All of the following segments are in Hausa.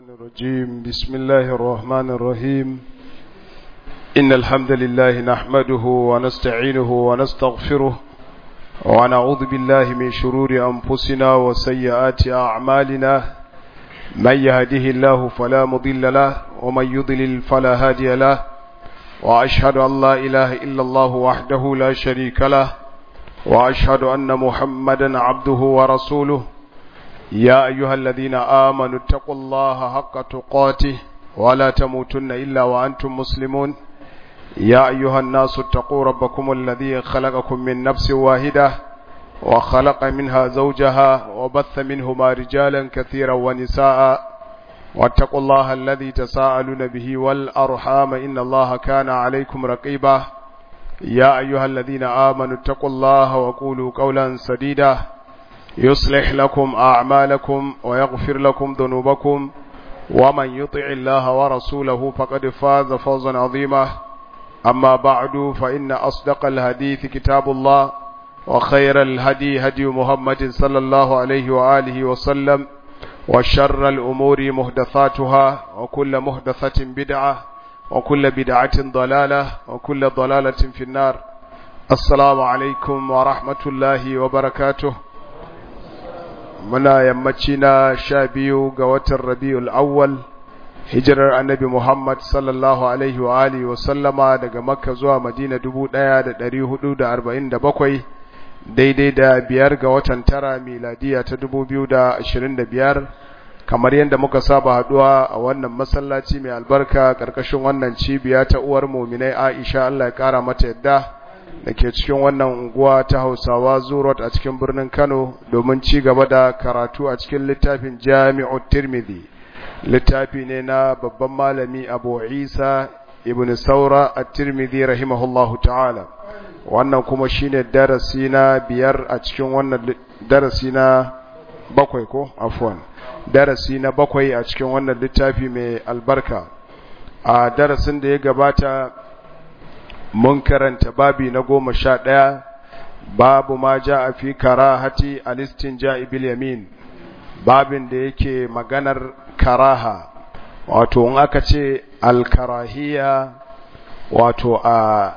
الرجيم بسم الله الرحمن الرحيم إن الحمد لله نحمده ونستعينه ونستغفره ونعوذ بالله من شرور أنفسنا وسيئات أعمالنا من يهده الله فلا مضل له ومن يضلل فلا هادي له وأشهد أن لا إله إلا الله وحده لا شريك له وأشهد أن محمدا عبده ورسوله يا أيها الذين آمنوا اتقوا الله حق تقاته ولا تموتن إلا وأنتم مسلمون يا أيها الناس اتقوا ربكم الذي خلقكم من نفس واحدة وخلق منها زوجها وبث منهما رجالا كثيرا ونساء واتقوا الله الذي تساءلون به والأرحام إن الله كان عليكم رقيبا يا أيها الذين آمنوا اتقوا الله وقولوا قولا سديدا يصلح لكم أعمالكم ويغفر لكم ذنوبكم ومن يطع الله ورسوله فقد فاز فوزا عظيما أما بعد فإن أصدق الحديث كتاب الله وخير الهدي هدي محمد صلى الله عليه وآله وسلم وشر الأمور محدثاتها وكل محدثة بدعة وكل بدعة ضلالة وكل ضلالة في النار السلام عليكم ورحمة الله وبركاته muna yammaci na sha biyu ga watan rabi'ul awwal hijirar annabi Muhammad sallallahu alaihi wa alihi wa sallama daga makka zuwa madina dubu ɗaya da ɗari hudu da arba'in da bakwai daidai da biyar ga watan tara miladiya ta dubu biyu da ashirin da biyar kamar yadda muka saba haɗuwa a wannan masallaci mai albarka ƙarƙashin wannan cibiya ta uwar muminai aisha allah ya ƙara mata yadda da ke cikin wannan unguwa ta hausawa zurot a cikin birnin kano domin ci gaba da karatu a cikin littafin jami'u tirmidhi littafi ne na babban malami abu isa ibn saura a tirmidhi rahimahullahu ta'ala wannan kuma shine darasi na biyar a cikin wannan darasi na bakwai ko afwan darasi na bakwai a cikin wannan littafi mai albarka a darasin da ya gabata mun karanta babi na goma sha ɗaya babu ma ja a fi karahati alistin ja'i bil yamin babin da yake maganar karaha wato in aka ce alkarahiya wato a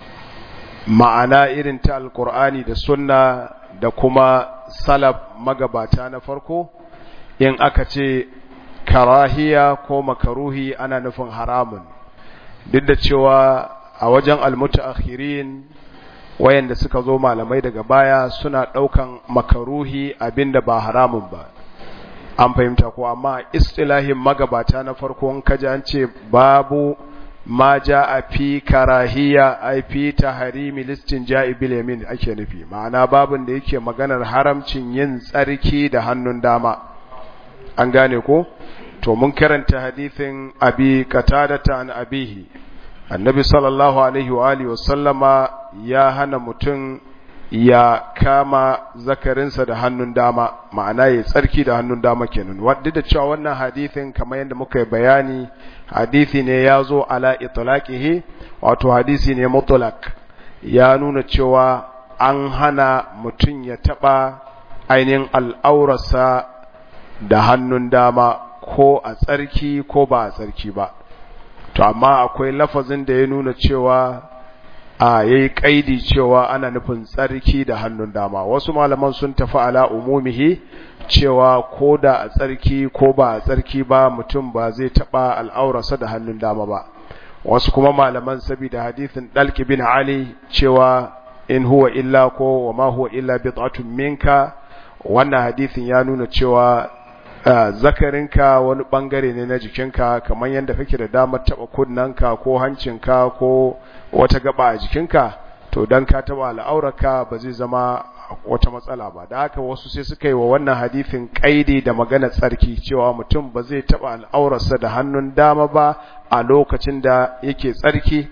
ma'ana irin ta alkur'ani da sunna da kuma salaf magabata na farko in aka ce karahiya ko makaruhi ana nufin haramun duk da cewa a wajen almutaakhirin wayanda suka zo malamai daga baya suna daukan makaruhi abinda ba haramun ba an fahimta ko amma istilahin magabata na farko in kaji an ce babu ma a fi karahiya ai fi tahrimi listin ja'i bil yamin ake nufi ma'ana babin da yake maganar haramcin yin tsarki da hannun dama an gane ko to mun karanta hadithin abi qatadata an abihi annabi sallallahu alaihi wa alihi wasallama ya hana mutum ya kama zakarinsa da hannun dama ma'ana ya tsarki da hannun dama kenan wadda da cewa wannan hadithin kamar yadda muka yi bayani hadithi ne ya zo ala itlaqihi wato hadisi ne mutlaq ya nuna cewa an hana mutum ya taba ainihin al'aurarsa da hannun dama ko a tsarki ko ba a tsarki ba to amma akwai lafazin da ya nuna cewa a yayi kaidi cewa ana nufin tsarki da hannun dama wasu malaman sun tafi ala umumihi cewa ko da a tsarki ko ba a tsarki ba mutum ba zai taba al'aurarsa da hannun dama ba wasu kuma malaman saboda hadithin dalki bin ali cewa in huwa illa ko wa ma huwa illa bid'atun minka wannan hadithin ya nuna cewa Uh, zakarinka wani bangare ne na jikinka kamar yadda kake da damar taba kunnanka ko hancinka ko wata gaba a jikinka to dan ka taba al'aurarka ba zai zama wata matsala ba da haka wasu sai suka yi wa wannan hadithin kaidi da magana tsarki cewa mutum ba zai taba al'aurarsa da hannun dama ba a lokacin da yake tsarki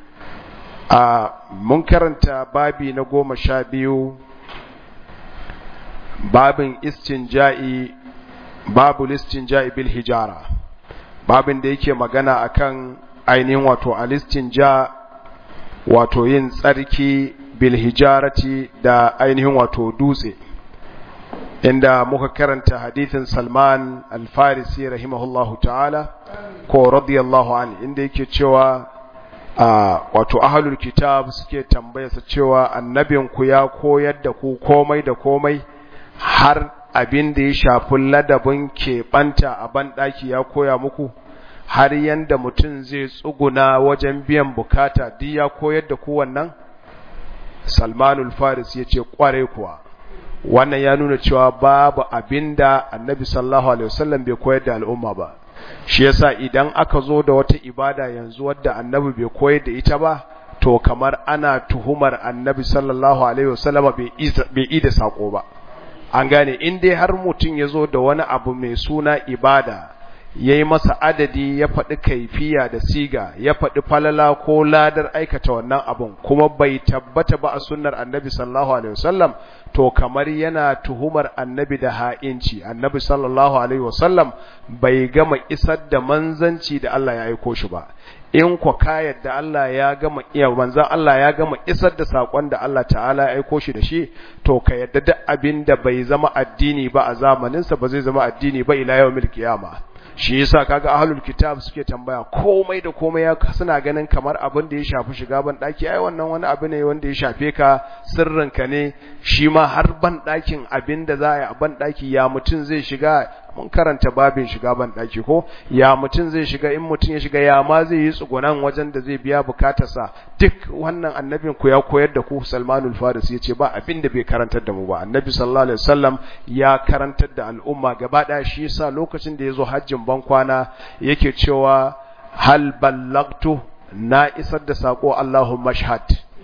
a uh, mun karanta babi na goma sha biyu babin istinja'i babu listin bil hijara babin da yake magana akan ainihin wato alistin ja wato yin tsarki bil hijarati da ainihin wato dutse inda muka karanta hadithin Salman al-Farisi rahimahullahu ta'ala ko radiyallahu an inda yake cewa wato ahlul kitab suke tambayarsa cewa annabinku ya koyar da ku komai da komai har abin da ya shafi ladabin keɓanta a banɗaki ya koya muku har yanda mutum zai tsuguna wajen biyan bukata duk ya koyar da ku wannan salmanul faris ya ce kware kuwa wannan ya nuna cewa babu abin da annabi sallallahu alaihi wasallam bai koyar da al'umma ba shi yasa idan aka zo da wata ibada yanzu wadda annabi bai koyar da ita ba to kamar ana tuhumar annabi sallallahu alaihi wasallama bai yi da sako ba an gane in dai har mutum ya zo da wani abu mai suna ibada ya yi masa adadi ya faɗi kaifiya da siga ya faɗi falala ko ladar aikata wannan abun kuma bai tabbata ba a sunnar annabi sallallahu alaihi wasallam to kamar yana tuhumar annabi da ha'inci annabi sallallahu alaihi wasallam bai gama isar da manzanci da Allah ya aiko shi ba in ku ka yadda Allah ya gama iya manzan Allah ya gama isar da sakon da Allah ta'ala ya aiko shi da shi to ka yadda duk abin da bai zama addini ba a zamaninsa ba zai zama addini ba ila yawmil qiyama shi yasa kaga ahlul kitab suke tambaya komai da komai ya suna ganin kamar abin da ya shafi shiga ban daki ai wannan wani abu ne wanda ya shafe ka sirrin ka ne shi ma har ban dakin abin da za a yi a ban daki ya mutun zai shiga mun karanta babin shiga ban daki ko ya mutun zai shiga in mutun ya shiga ya ma zai yi tsugunan wajen da zai biya bukatarsa duk wannan annabin ku ya koyar da ku Salmanul Farisi yace ba abin da bai karantar da mu ba annabi sallallahu alaihi wasallam ya karantar da al'umma gaba daya shi yasa lokacin da yazo hajjin ban kwana yake cewa hal ballagtu na isar da sako Allahumma shahad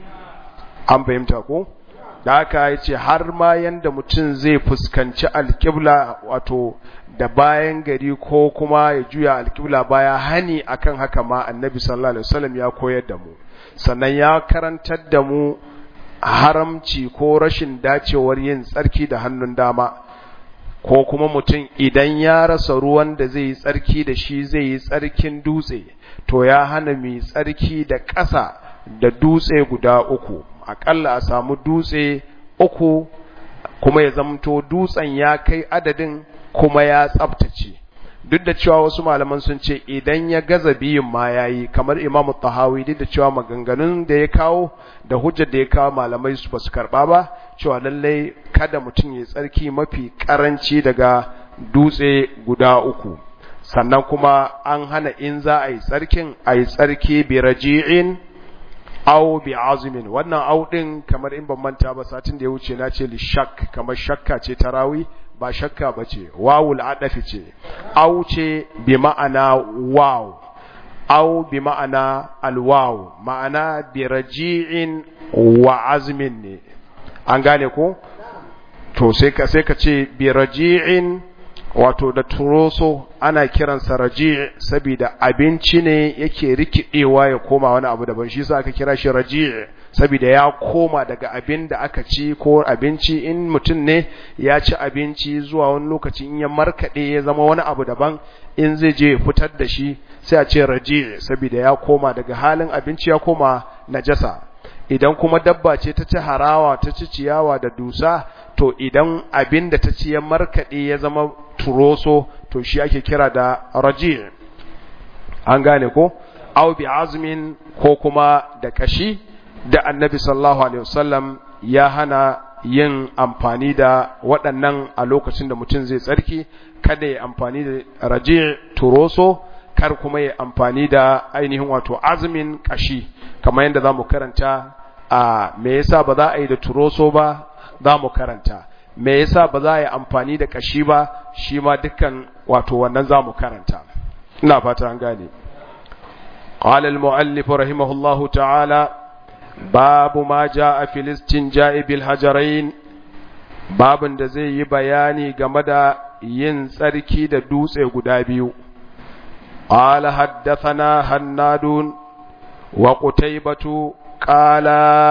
an fahimta ko da haka ya ce har ma yanda mutum zai fuskanci alƙibla wato da bayan gari ko kuma ya juya alƙibla baya hani akan haka ma annabi sallallahu alaihi wasallam ya koyar da mu sannan ya karantar da mu haramci ko rashin dacewar yin tsarki da hannun dama ko kuma mutum idan ya rasa ruwan da zai yi tsarki da shi zai yi tsarkin dutse to ya hana mai tsarki da ƙasa da dutse guda uku aƙalla a samu dutse uku kuma ya zamto dutsen ya kai adadin kuma ya tsabtace duk da cewa wasu malaman sun ce idan ya gaza biyun ma yayi kamar Imam Tahawi duk da cewa maganganun da ya kawo da hujjar da ya kawo malamai su basu karba ba cewa lallai kada mutum ya tsarki mafi karanci daga dutse guda uku sannan kuma an hana in za a yi tsarkin a yi tsarki bi raji'in aw bi azumin wannan aw din kamar in ban manta ba satin da ya wuce na ce li shak kamar shakka ce tarawi ba shakka ba ce wawul adafi ce aw ce bi ma'ana waw aw bi ma'ana alwaw ma'ana bi raji'in wa azmin ne an gane ko to sai ka sai ka ce bi raji'in wato da turoso ana kiransa raji saboda abinci ne yake rikidewa ya koma wani abu daban shi yasa aka kira shi raji saboda ya koma daga abin da aka ci ko abinci in mutum ne ya ci abinci zuwa wani lokaci in ya markade ya zama wani abu daban in zai je fitar da shi sai a ce raji saboda ya koma daga halin abinci ya koma najasa idan kuma dabba ce ta ci harawa ta ci ciyawa da dusa to idan abin da ta ci ya markaɗe ya zama turoso to shi ake kira da raji an gane ko au bi azmin ko kuma da kashi da annabi sallallahu alaihi wasallam ya hana yin amfani da waɗannan a lokacin da mutum zai tsarki kada ya amfani da raji turoso kar kuma ya amfani da ainihin wato azmin kashi kamar yadda za mu karanta a me yasa ba za a yi da turoso ba za mu karanta me yasa ba za a yi amfani da kashi ba shi ma dukkan wato wannan za mu karanta ina fata an gane قال المؤلف رحمه الله تعالى باب ما جاء في الاستنجاء بالحجرين babin da zai yi bayani game da yin tsarki da dutse guda biyu قال حدثنا هناد وقتيبة قال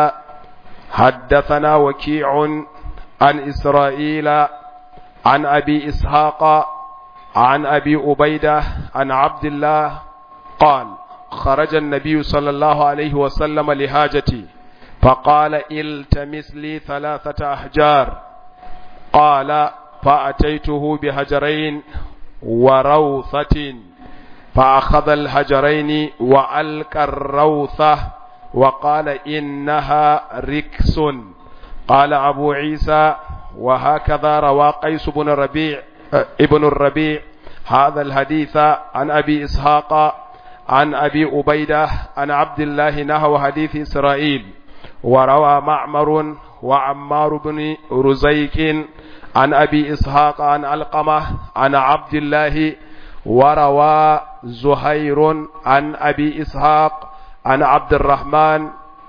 حدثنا وكيع عن إسرائيل عن أبي إسحاق عن أبي أبيدة عن عبد الله قال خرج النبي صلى الله عليه وسلم لحاجتي فقال التمس لي ثلاثة أحجار قال فأتيته بهجرين وروثة فأخذ الهجرين وألقى الروثة وقال إنها ركس قال أبو عيسى وهكذا روى قيس بن الربيع ابن الربيع هذا الحديث عن أبي إسحاق عن أبي أبيدة عن عبد الله نحو حديث إسرائيل وروى معمر وعمار بن رزيك عن أبي إسحاق عن القمة عن عبد الله وروى زهير عن أبي إسحاق عن عبد الرحمن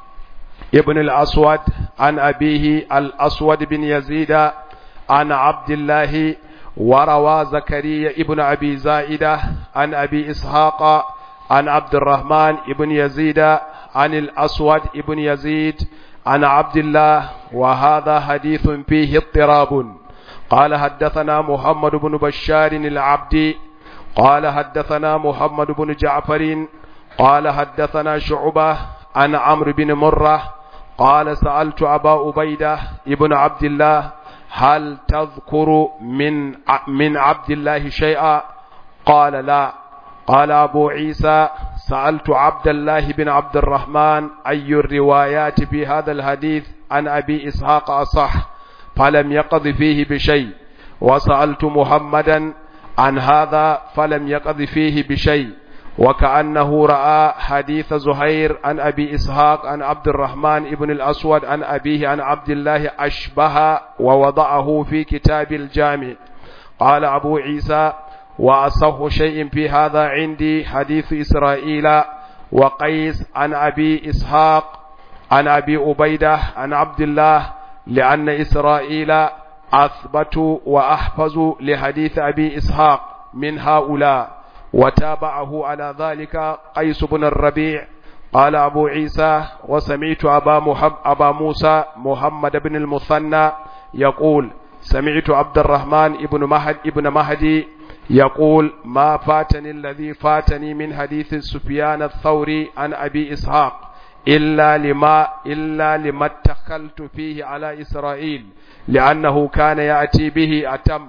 ابن الأسود عن أبيه الأسود بن يزيد عن عبد الله وروى زكريا ابن أبي زائدة عن أبي إسحاق عن عبد الرحمن ابن يزيد عن الأسود ابن يزيد عن عبد الله وهذا حديث فيه اضطراب قال حدثنا محمد بن بشار العبدي قال حدثنا محمد بن جعفر قال حدثنا شعبة عن عمرو بن مرة قال سألت أبا عبيدة ابن عبد الله هل تذكر من من عبد الله شيئا قال لا قال أبو عيسى سألت عبد الله بن عبد الرحمن أي الروايات في هذا الحديث عن أبي إسحاق أصح فلم يقض فيه بشيء وسألت محمدا عن هذا فلم يقض فيه بشيء وكأنه رأى حديث زهير عن أبي إسحاق عن عبد الرحمن ابن الأسود عن أبيه عن عبد الله أشبه ووضعه في كتاب الجامع قال أبو عيسى وأصح شيء في هذا عندي حديث إسرائيل وقيس عن أبي إسحاق عن أبي أبيدة عن عبد الله لأن إسرائيل أثبت وأحفظ لحديث أبي إسحاق من هؤلاء وتابعه على ذلك قيس بن الربيع قال أبو عيسى وسمعت أبا, محب أبا موسى محمد بن المثنى يقول سمعت عبد الرحمن ابن مهد ابن مهدي يقول ما فاتني الذي فاتني من حديث سفيان الثوري عن أبي إسحاق إلا لما إلا لما اتخلت فيه على إسرائيل لأنه كان يأتي به أتم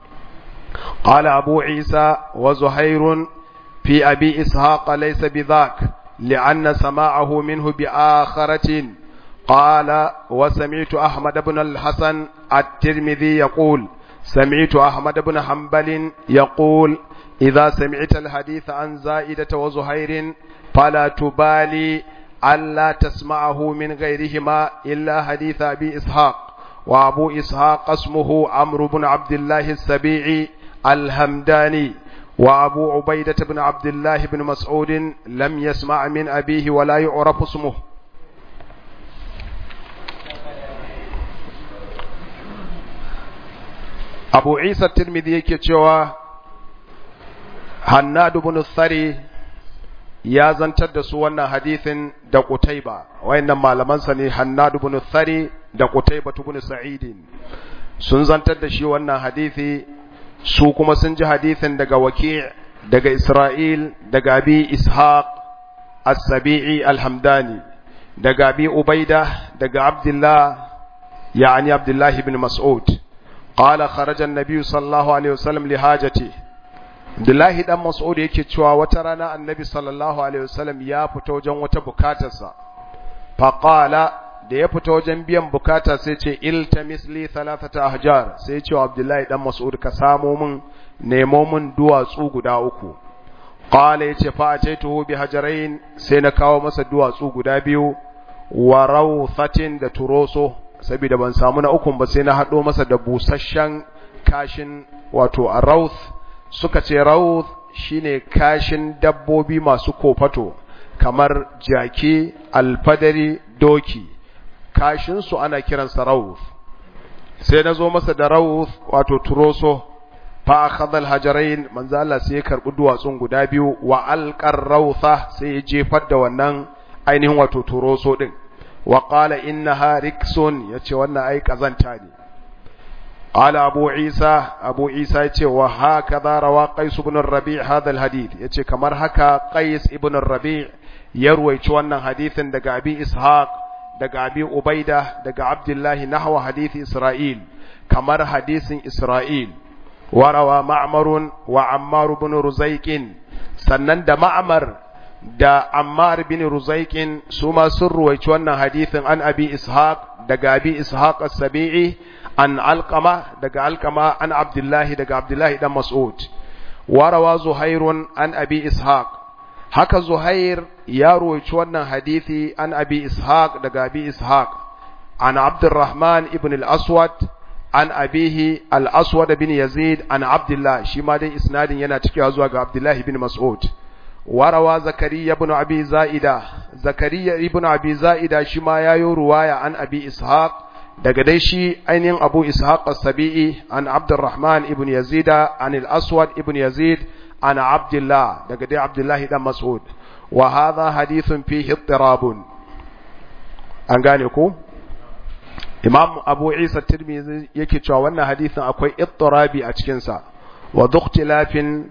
قال أبو عيسى وزهير في أبي إسحاق ليس بذاك لأن سماعه منه بآخرة قال وسمعت أحمد بن الحسن الترمذي يقول سمعت أحمد بن حنبل يقول إذا سمعت الحديث عن زائدة وزهير فلا تبالي ألا تسمعه من غيرهما إلا حديث أبي إسحاق وأبو إسحاق اسمه عمرو بن عبد الله السبيعي الهمداني وأبو عبيدة بن عبد الله بن مسعود لم يسمع من أبيه ولا يعرف اسمه أبو عيسى الترمذي كتشوى هناد بن الثري ya zantar da su wannan hadithin da Qutayba wayannan malaman sa ne Hannad ibn Thari da Qutayba ibn Sa'id sun zantar da shi wannan hadithi su kuma sun ji hadithin daga Waki' daga Isra'il daga Abi Ishaq As-Sabi'i Al-Hamdani daga Abi Ubaida daga Abdullah yani Abdullah ibn Mas'ud قال خرج النبي صلى الله عليه وسلم لحاجته Abdullahi dan Mas'ud yake cewa wata rana Annabi sallallahu alaihi wasallam ya fita wajen wata bukatarsa. Faqala da ya fita wajen biyan bukata sai ce iltamis li thalathata ahjar sai ce Abdullahi dan Mas'ud ka samo min nemo min duwatsu guda uku. Qala yace fa ataituhu bi hajarain sai na kawo masa duwatsu guda biyu wa rawthatin da turoso saboda ban samu na ukun ba sai na hado masa da busasshen kashin wato a rawth suka ce rawth shine kashin dabbobi masu kofato kamar jaki alfadari doki kashin su ana kiransa rawth sai na zo masa da rawth wato turoso fa akhadha alhajarain manzo Allah sai ya karbi duwatsun guda biyu wa alqar rawtha sai ya jefar da wannan ainihin wato turoso din wa qala innaha riksun yace wannan ai kazanta ne قال أبو عيسى أبو عيسى يتي وهكذا روى قيس بن الربيع هذا الحديث يتي كمر هكا قيس ابن الربيع يروي wannan hadithin daga Abi Ishaq daga Abi Ubaida daga Abdullah nahwa hadith Isra'il kamar hadisin Isra'il warawa ma'marun wa ammar ibn ruzaiqin sannan da ma'mar da ammar ibn ruzaiqin su ma sun ruwaici wannan hadisin an abi ishaq daga abi ishaq as-sabi'i an alqama daga alqama an abdullahi daga abdullahi dan mas'ud warawa zuhairun an abi ishaq haka zuhair ya ruwaici wannan hadisi an abi ishaq daga abi ishaq an abdurrahman ibn al-aswad an abihi al-aswad bin yazid an abdullah shi ma dai isnadin yana cikewa zuwa ga abdullahi bin mas'ud warawa zakariya ibn abi zaida zakariya ibn abi zaida shi ma yayo ruwaya an abi ishaq daga dai shi ainihin abu ishaq as-sabi'i an abdurrahman ibn yazida an al-aswad ibn yazid an abdullah daga dai abdullah dan mas'ud wa hadha hadithun fihi ittirabun an gane ko imam abu isa tirmidhi yake cewa wannan hadisin akwai ittirabi a cikin sa wa dhukhtilafin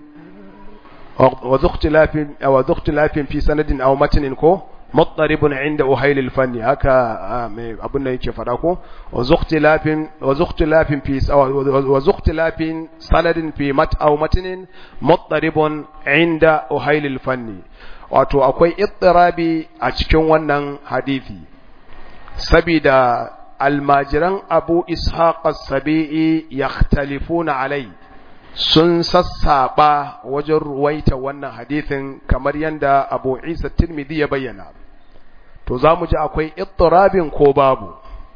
wa dhukhtilafin wa dhukhtilafin fi sanadin aw matnin ko مضطرب عند أهيل الفن هكا أبونا يكي فداكو وزختلاف وزختلاف في وزختلاف سند في مت أو متن مضطرب عند أهيل الفن wato akwai ittirabi a cikin wannan hadisi sabida almajiran abu ishaq as-sabi'i yakhtalifuna alai sun sassaba wajen ruwaita wannan hadisin kamar yadda abu isa tirmidhi ya bayyana to za mu ji akwai ittirabin ko babu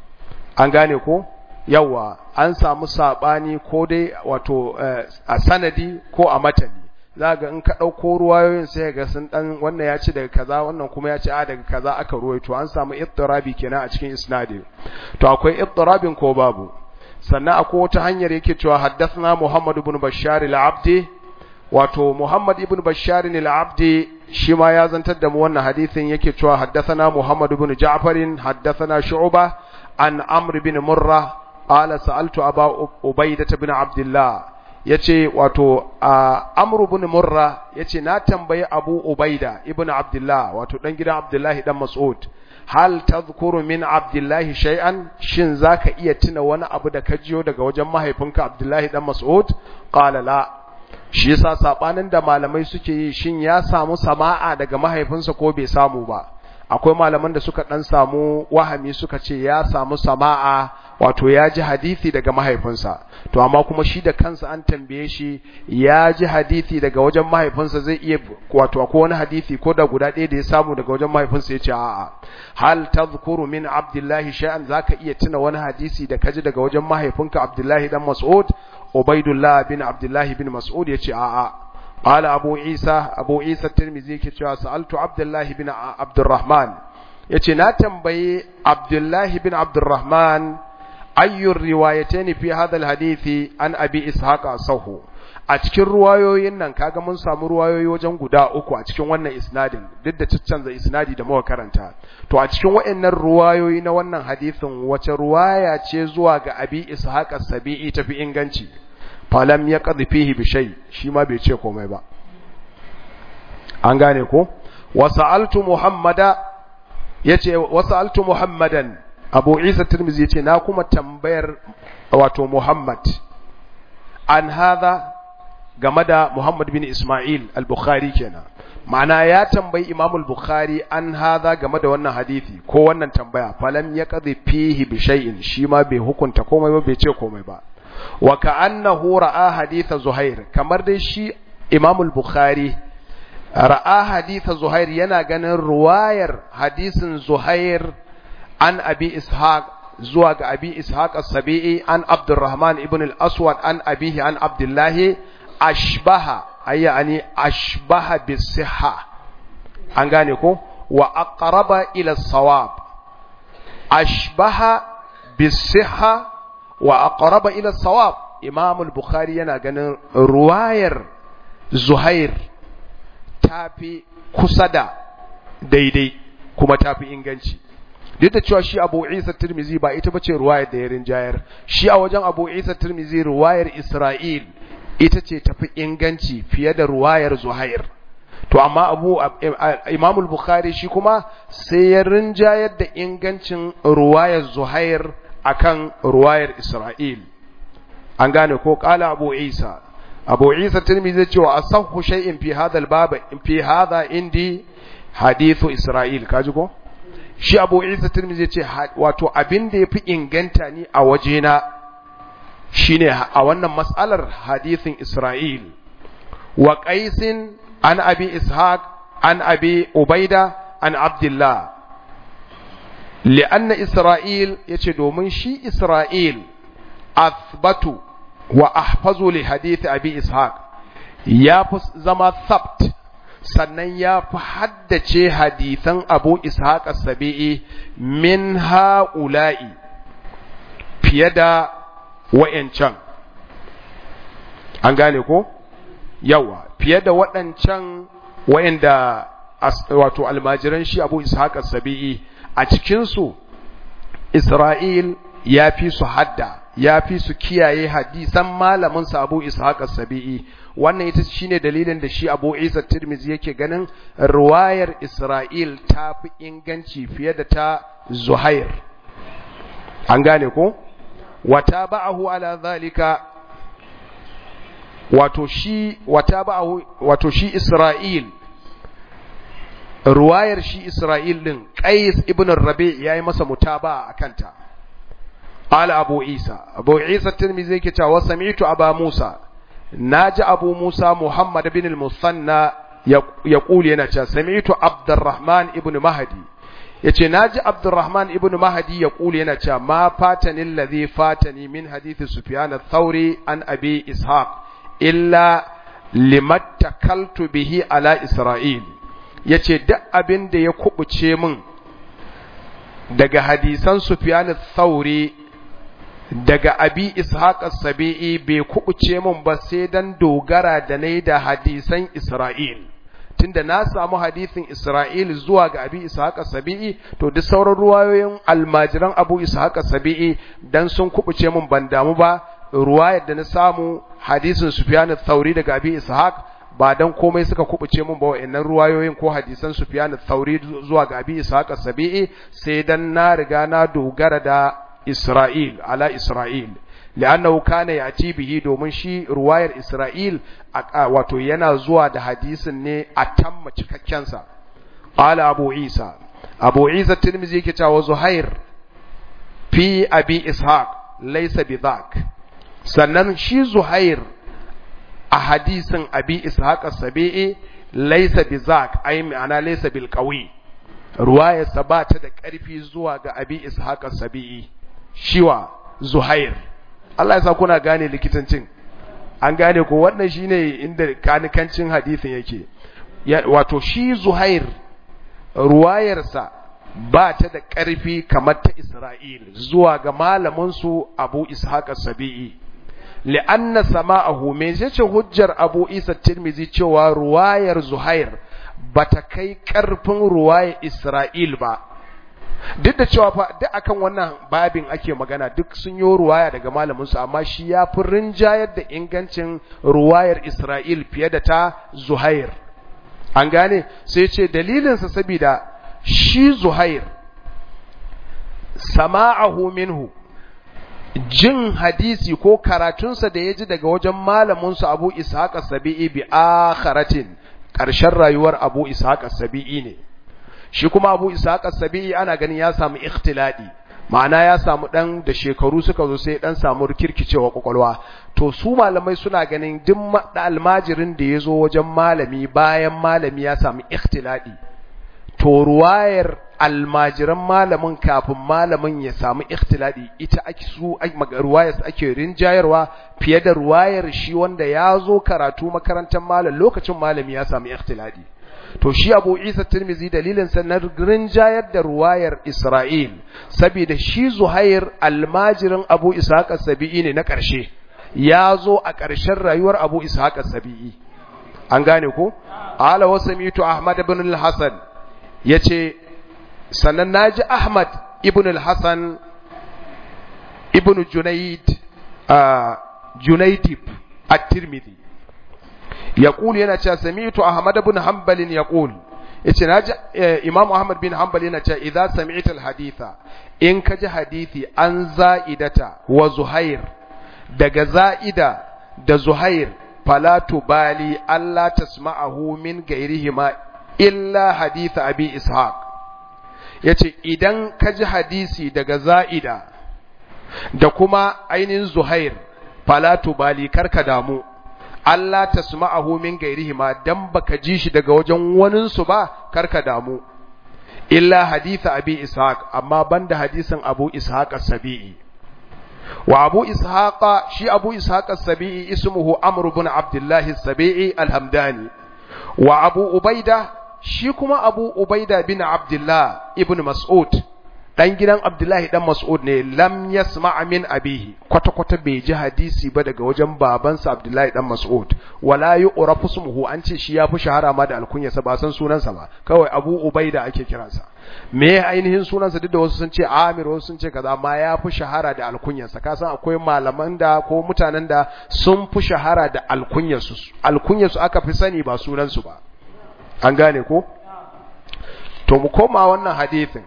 an gane ko yawa an samu sabani ko dai wato a sanadi ko a matani za ga in ka ɗauko ruwayoyin sai ga sun ɗan wannan ya ci daga kaza wannan kuma ya ci a daga kaza aka ruwaito an samu ittirabi kenan a cikin isnadi to akwai ittirabin ko babu sannan akwai wata hanyar yake cewa haddathna Muhammad ibn Bashar al-Abdi wato Muhammad ibn Bashar al-Abdi shi ma ya zantar da mu wannan hadisin yake cewa haddathana Muhammad ibn Ja'far haddathana Shu'ba an Amr ibn Murra qala sa'altu Aba Ubaidah ibn Abdullah yace wato Amr ibn Murra yace na tambayi Abu Ubaida ibn Abdullah wato dan gidan Abdullahi dan Mas'ud hal tadhkuru min abdullahi shay'an shin zaka iya tuna wani abu da ka jiyo daga wajen mahaifinka abdullahi dan mas'ud qala la shi yasa sabanin da malamai suke yi shin ya samu sama'a daga mahaifinsa ko bai samu ba akwai malaman da suka dan samu wahami suka ce ya samu sama'a wato ya ji hadisi daga mahaifinsa to amma kuma shi da kansa an tambaye shi ya ji hadisi daga wajen mahaifinsa zai iya wato akwai wani hadisi ko da guda ɗaya da ya samu daga wajen mahaifinsa ya ce a'a hal tadhkuru min abdullahi shay'an zaka iya tuna wani hadisi da kaji daga wajen mahaifinka abdullahi dan mas'ud ubaidullah bin abdullahi bin mas'ud ya ce a'a قال أبو عيسى أبو عيسى الترمذي كتوا سألت عبد الله بن عبد الرحمن يتي ناتم بي عبد الله بن عبد الرحمن أي الروايتين في هذا الحديث عن أبي إسحاق أصوه a cikin ruwayoyin nan kaga mun samu ruwayoyi wajen guda uku a cikin wannan isnadin duk da ciccanza isnadi da muka karanta to a cikin waɗannan ruwayoyi na wannan hadisin wace ruwaya ce zuwa ga abi ishaq as-sabi'i tafi inganci falam ya qadhi fihi bi shay shi ma bai ce komai ba an gane ko wasa'altu muhammada yace wasa'altu muhammadan abu isa tirmizi yace na kuma tambayar wato muhammad an hadha game da muhammad bin isma'il al-bukhari kenan ma'ana ya tambayi imam al-bukhari an hadha game da wannan hadisi ko wannan tambaya falam ya qadhi fihi bi shay'in shi ma bai hukunta komai ba bai ce komai ba wa ka'annahu ra'a haditha Zuhair kamar dai shi Imam al-Bukhari ra'a haditha Zuhair yana ganin ruwayar hadisin Zuhair an Abi Ishaq zuwa ga Abi Ishaq as-Sabi'i an Abdurrahman ibn al-Aswad an abihi an Abdullah ashbaha ayyani ashbaha bis-sihha an gane ko wa aqraba ila as-sawab ashbaha bis-sihha wa aqraba ila sawab imam al-bukhari yana ganin ruwayar zuhair tafi kusa da daidai kuma tafi inganci duk da cewa shi abu isa tirmizi ba ita bace ruwayar da ya rinjayar shi a wajen abu isa tirmizi ruwayar isra'il ita ce tafi inganci fiye da ruwayar zuhair to amma abu imam al-bukhari shi kuma sai ya rinjayar da ingancin ruwayar zuhair akan ruwayar Isra'il an gane ko qala abu isa abu isa tirmidhi ce wa asahhu shay'in fi hadha al-bab fi hadha indi hadithu isra'il kaji ko shi abu isa tirmidhi ce wato abin da yafi inganta ni a wajena shine a wannan mas'alar hadithin isra'il wa qaisin an abi ishaq an abi ubaida an abdullah li'anna isra'il yace domin shi isra'il athbatu wa ahfazu li hadith abi ishaq ya fi zama thabt sannan ya fi haddace hadithan abu ishaq as-sabi'i min ha'ula'i fiye da wa'yancan an gane ko yawa fiye da waɗancan wa'yanda wato almajiran shi abu ishaq as-sabi'i a cikinsu isra'il ya fi su hadda ya fi su kiyaye hadisan malamin sa abu ishaq as-sabi'i wannan ita shine dalilin da shi abu isa tirmizi yake ganin ruwayar isra'il ta fi inganci fiye da ta zuhair an gane ko wata ba'ahu ala zalika wato shi wata ba'ahu wato shi isra'il ruwayar shi isra'il din qais ibn rabi yayi masa mutaba akanta قال أبو عيسى أبو عيسى الترمذي كتاب وسمعت أبا موسى ناجى أبو موسى محمد بن المثنى يقول ينجى سمعت عبد الرحمن ابن مهدي yace naji Abdurrahman ibn Mahdi ya kule yana cewa ma fatani allazi fatani min hadith Sufyan ath-Thauri an Abi Ishaq illa limattakaltu bihi ala Isra'il yace duk abin da ya kubuce min daga hadisan Sufyan ath-Thauri daga abi ishaq as-sabi'i bai kubuce mun ba sai dan dogara da nayi da hadisan Isra'il tunda na samu hadisin Isra'il zuwa ga abi ishaq as-sabi'i to duk sauran ruwayoyin almajiran abu ishaq as-sabi'i dan sun kubuce mun ban damu ba ruwayar da na samu hadisin Sufyan ath-Thauri daga abi ishaq ba dan komai suka kubuce mun ba wa'annan ruwayoyin ko hadisan Sufyan ath-Thauri zuwa ga abi ishaq as-sabi'i sai dan na riga na dogara da Isra'il ala Isra'il li'annahu kana yati bihi domin shi ruwayar Isra'il wato yana zuwa da hadisin ne a tamma cikakken sa qala Abu Isa Abu Isa Tirmidhi yake cewa Zuhair fi Abi Ishaq laysa bidhak sannan shi Zuhair a hadisin Abi Ishaq as-Sabi'i laysa bizak ai ma'ana laysa bil qawi ruwayarsa ba ta da ƙarfi zuwa ga Abi Ishaq as-Sabi'i shiwa Zuhair Allah ya sa kuna gane likitancin an gane ko wannan shine inda kanikancin hadisin yake wato shi Zuhair ruwayarsa ba ta da ƙarfi kamar ta Isra'il zuwa ga malamin su Abu Ishaq as-Sabi'i li'anna sama'ahu me yace hujjar Abu Isa Tirmizi cewa ruwayar Zuhair bata kai ƙarfin ruwayar Isra'il ba duk da cewa fa duk akan wannan babin ake magana duk sun yi ruwaya daga malamin su amma shi ya fi rinjayar da ingancin ruwayar Isra'il fiye da ta Zuhair an gane sai ce dalilinsa saboda shi Zuhair sama'ahu minhu jin hadisi ko karatunsa da ya ji daga wajen malaminsa Abu Ishaq as-Sabi'i bi akharatin ƙarshen rayuwar Abu Ishaq as-Sabi'i ne shi kuma Abu Ishaq as-Sabi'i ana ganin ya samu ikhtiladi ma'ana ya samu dan da shekaru suka zo sai dan samu rikirkicewa kwakwalwa to su malamai suna ganin duk almajirin da ya zo wajen malami bayan malami ya samu ikhtiladi to ruwayar almajiran malamin kafin malamin ya samu ikhtiladi ita ake su ruwayar ake rinjayarwa fiye da ruwayar shi wanda ya zo karatu makarantar malam lokacin malami ya samu ikhtiladi to shi Abu Isa Tirmizi dalilin sa na rinjayar da ruwayar Isra'il saboda shi Zuhair almajirin Abu Ishaq as-Sabi'i ne na ƙarshe ya zo a ƙarshen rayuwar Abu Ishaq as-Sabi'i an gane ko ala wasamitu Ahmad ibn al-Hasan yace sannan naji Ahmad ibn al-Hasan ibn Junayd Junaydib at-Tirmidhi yaqul yana cewa sami'tu Ahmad ibn Hanbal yaqul yace naji Imam Ahmad bin Hanbal yana cewa idza sami'ta al-haditha in kaji hadisi an za'idata wa Zuhair daga za'ida da zuhair fala tubali Allah tasma'ahu min gairihima illa hadith abi ishaq yace idan ka ji hadisi daga za'ida da kuma ainihin zuhair fala tubali karka damu Allah tasma'ahu min gairihima dan baka ji shi daga wajen waninsu ba karka damu illa haditha abi ishaq amma banda hadisin abu ishaq as-sabi'i wa abu ishaq shi abu ishaq as-sabi'i ismuhu amr ibn abdullah as-sabi'i al-hamdani wa abu ubaida shi kuma abu ubaida bin abdullah ibn mas'ud dan gidan abdullahi dan mas'ud ne lam yasma' min abihi kwata kwata bai ji hadisi ba daga wajen babansa abdullahi dan mas'ud wala yu'rafu ismuhu an ce shi yafi shahara ma da alkunyarsa ba san sunansa ba kawai abu ubaida ake kiransa me ainihin sunansa duk da wasu sun ce amir wasu sun ce kaza amma yafi shahara da alkunyarsa ka san akwai malaman da ko mutanen da sun fi shahara da alkunyarsu alkunyarsu aka fi sani ba sunansu ba an gane ko to mu koma wannan hadisin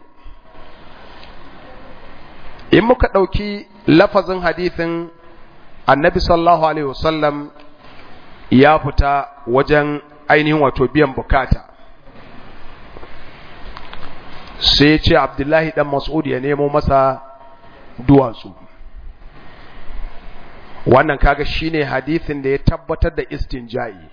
in muka ɗauki lafazin hadithin annabi sallallahu alaihi wasallam ya fita wajen ainihin wato biyan bukata sai ce abdullahi dan mas'ud ya nemo masa duwatsu wannan kaga shine hadithin da ya tabbatar da istinja'i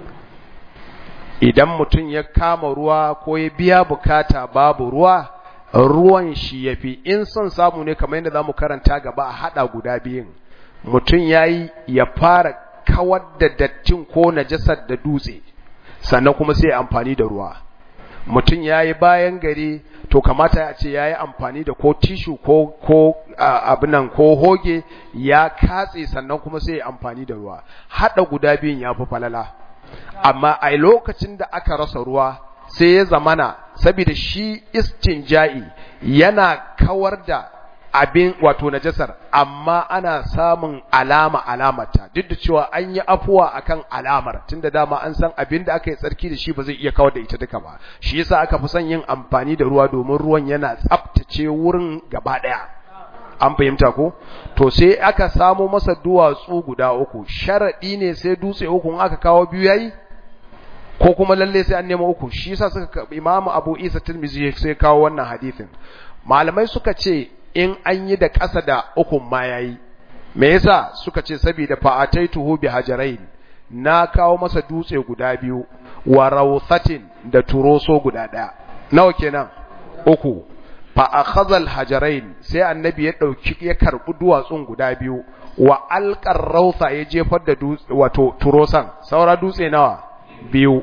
idan mutum ya kama ruwa ko ya biya bukata babu ruwa ruwan shi ya fi in son samu ne kamar yadda za mu karanta gaba a haɗa guda biyun mutum ya yi ya fara kawar da dattin ko najasar da dutse sannan kuma sai amfani da ruwa mutum ya yi bayan gari to kamata ya ce ya yi amfani da ko tishu ko ko abinan ko hoge ya katse sannan kuma sai amfani da ruwa haɗa guda biyun ya fi falala amma a lokacin da aka rasa ruwa sai ya zamana saboda shi istinja'i yana kawar da abin wato najasar amma ana samun alama alamata duk da cewa an yi afuwa akan alamar tunda dama an san abin da aka yi tsarki da shi ba zai iya kawar da ita duka ba shi yasa aka fi son yin amfani da ruwa domin ruwan yana tsaftace wurin gaba daya an fahimta ko to sai aka samo masa duwatsu guda uku sharadi ne sai dutse uku in aka kawo biyu yayi ko kuma lalle sai an nemo uku shi yasa suka Imam Abu Isa Tirmidhi sai kawo wannan hadisin malamai suka ce in an yi da ƙasa da ukun ma yayi me yasa suka ce saboda fa'ataituhu bi hajarain na kawo masa dutse guda biyu wa rawthatin da turoso guda daya nawa kenan uku fa akhadha al-hajarain sai annabi ya dauki ya karbi duwatsun guda biyu wa alqar rawtha ya jefar da dutse wato turosan saura dutse nawa biyu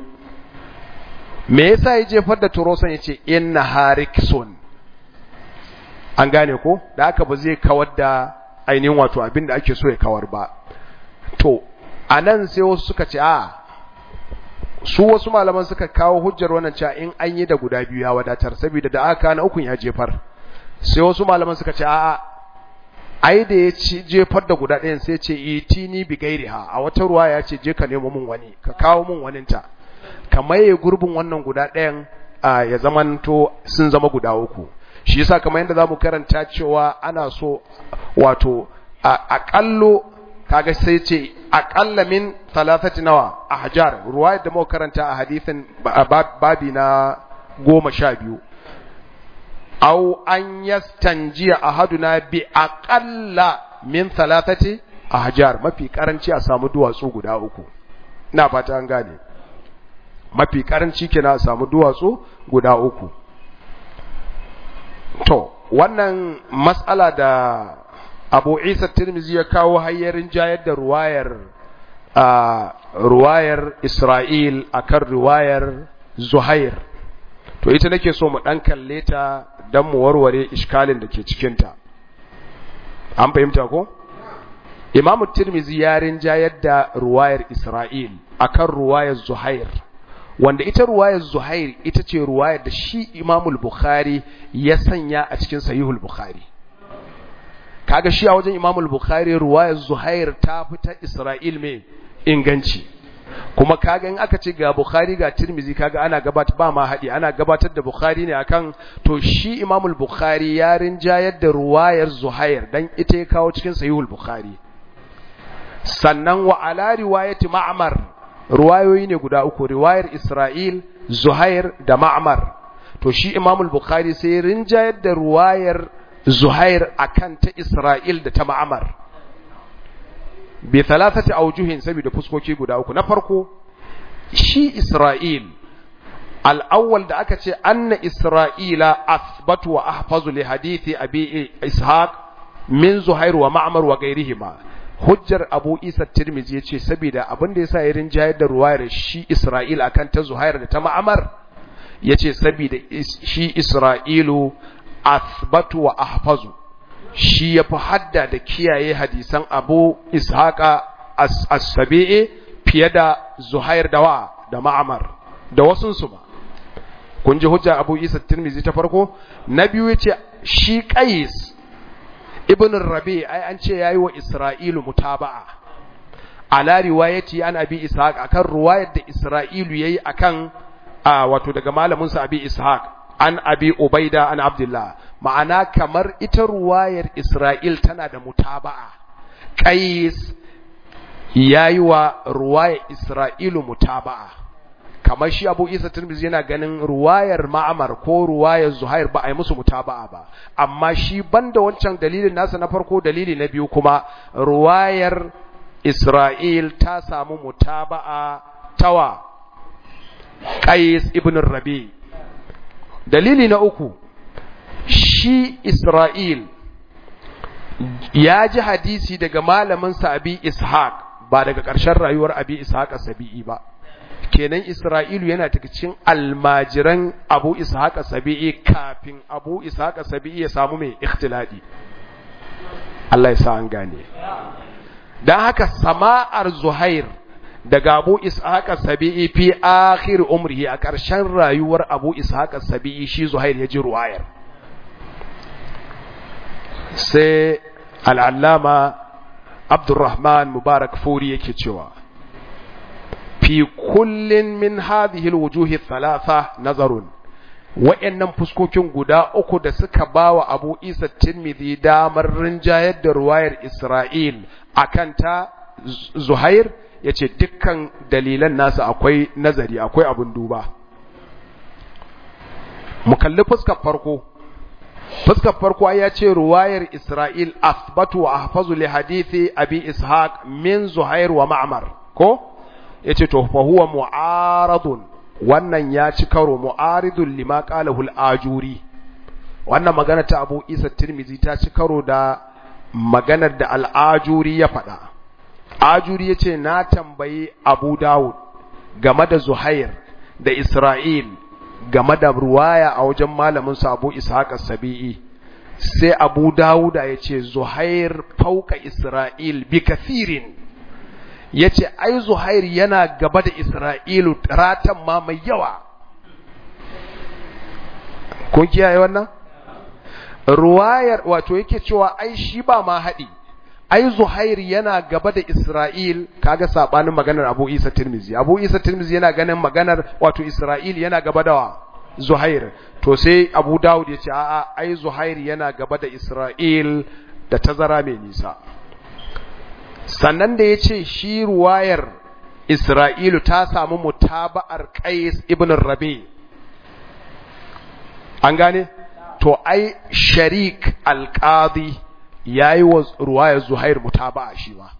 me yasa ya jefar da turosan yace inna hariksun an gane ko da haka ba zai kawar da ainihin wato abin da ake so ya kawar ba to anan sai wasu suka ce a su wasu malaman suka kawo hujjar wannan cewa in an yi da guda biyu ya wadatar saboda da aka na ukun ya jefar sai wasu malaman suka ce a ai da ya ci jefar da guda ɗayan sai ce itini bi gairiha a wata ruwa ya ce je ka nemo min wani ka kawo min waninta ka maye gurbin wannan guda ɗayan ya zamanto sun zama guda uku shi yasa kamar yadda zamu karanta cewa ana so wato aƙallo kaga sai ce aƙalla min thalathati nawa ahjar ruwayar da muka karanta a hadisin babi na goma sha biyu aw an yastanjiya ahaduna bi aqalla min thalathati ahjar mafi karanci a samu duwatsu guda uku ina fata an gane mafi karanci kenan a samu duwatsu guda uku to wannan mas'ala da Abu Isa Tirmizi ya kawo hayyarin jayar da ruwayar ruwayar Isra'il akan ruwayar Zuhair to ita nake so mu dan kalle ta dan mu warware iskalin da ke cikin ta an fahimta ko Imam Tirmizi ya rinjayar da ruwayar Isra'il akan ruwayar Zuhair wanda ita ruwayar Zuhair ita ce ruwayar da shi Imamul Bukhari ya sanya a cikin Sahihul Bukhari kaga shi a wajen Imamul Bukhari ruwayar Zuhair ta fita Isra'il mai inganci kuma kaga in aka ce ga Bukhari ga Tirmizi kaga ana gabatar ba ma haɗi ana gabatar da Bukhari ne akan to shi Imamul Bukhari ya rinjayar da ruwayar Zuhair dan ita ya kawo cikin Sahihul Bukhari sannan wa ala riwayati ma'mar ruwayoyi ne guda uku riwayar Isra'il Zuhair da Ma'mar to shi Imam al-Bukhari sai rinjayar da ruwayar Zuhair akan ta Isra'il da ta Ma'mar bi thalathati awjuhin saboda fuskoki guda uku na farko shi Isra'il al-awwal da aka ce anna Isra'ila athbatu wa ahfazu li hadithi abi Ishaq min Zuhair wa Ma'mar wa ghairihima hujjar Abu Isa Tirmidhi yace saboda abin da yasa ya rinjayar da ruwayar shi Isra'il akan ta Zuhair da ta Ma'mar yace saboda shi Isra'ilu athbatu wa ahfazu shi yafi hadda da kiyaye hadisan Abu Ishaqa as-Sabi'i fiye da Zuhair da wa da Ma'mar da wasun su ba kun ji hujja Abu Isa Tirmidhi ta farko na biyu yace shi Qais ibn Rabi ai an ce yayi wa Isra'ilu mutaba'a ala riwayati an Abi Ishaq akan riwayar da Isra'ilu yayi akan a wato daga malamin sa Abi Ishaq an Abi Ubaida an Abdullah ma'ana kamar ita ruwayar Isra'il tana da mutaba'a Qais yayi wa ruwayar Isra'ilu mutaba'a kamar shi Abu Isa Tirmidhi yana ganin ruwayar Ma'mar ko ruwayar Zuhair ba a yi musu mutaba'a ba amma shi banda wancan dalilin nasa na farko dalili na biyu kuma ruwayar Isra'il ta samu mutaba'a tawa Qais ibn Rabi dalili na uku shi Isra'il ya ji hadisi daga malamin sa Abi Ishaq ba daga ƙarshen rayuwar Abi Ishaq Sabi'i ba kenan Isra'ilu yana cikin almajiran Abu Ishaq Sabi'i kafin Abu Ishaq Sabi'i ya samu mai ikhtiladi Allah ya sa an gane dan haka sama'ar Zuhair daga Abu Ishaq Sabi'i fi akhir umrihi a ƙarshen rayuwar Abu Ishaq Sabi'i shi Zuhair ya ji ruwayar sai al'allama Abdurrahman Mubarak Furi yake cewa fi kullin min hadhihi alwujuhi thalatha nazarun wa'annan fuskokin guda uku da suka bawa Abu Isa Tirmidhi damar rinjayar da ruwayar Isra'il akan ta Zuhair yace dukkan dalilan nasu akwai nazari akwai abun duba mu kalli fuskar farko fuskar farko ya ce ruwayar Isra'il asbatu wa ahfazu li hadithi Abi Ishaq min Zuhair wa Ma'mar ko yace to fa huwa mu'aradun wannan ya ci karo mu'aridun lima qalahu al-ajuri wannan magana ta Abu Isa Tirmidhi ta ci karo da maganar da al-ajuri ya faɗa ajuri yace na tambayi Abu Dawud game da Zuhair da Isra'il game da ruwaya a wajen malamin sa Abu Ishaq as-Sabi'i sai Abu Dawud ya ce Zuhair fauka Isra'il bi kathirin ya ce ai zuhair yana gaba da isra'ilu ratan ma mai yawa kun kiyaye wannan ruwayar wato yake cewa ai shi ba ma haɗi ai zuhair yana gaba da isra'il kaga sabanin maganar abu isa tirmizi abu isa tirmizi yana ganin maganar wato isra'il yana gaba da zuhair to sai abu dawud ya ce a'a ai zuhair yana gaba da isra'il da tazara mai nisa sannan da ya ce shi ruwayar Isra'ilu ta samu mutaba'ar Qais ibn Rabi an gane to ai sharik alqadi yayi wa ruwayar Zuhair mutaba'a shi ma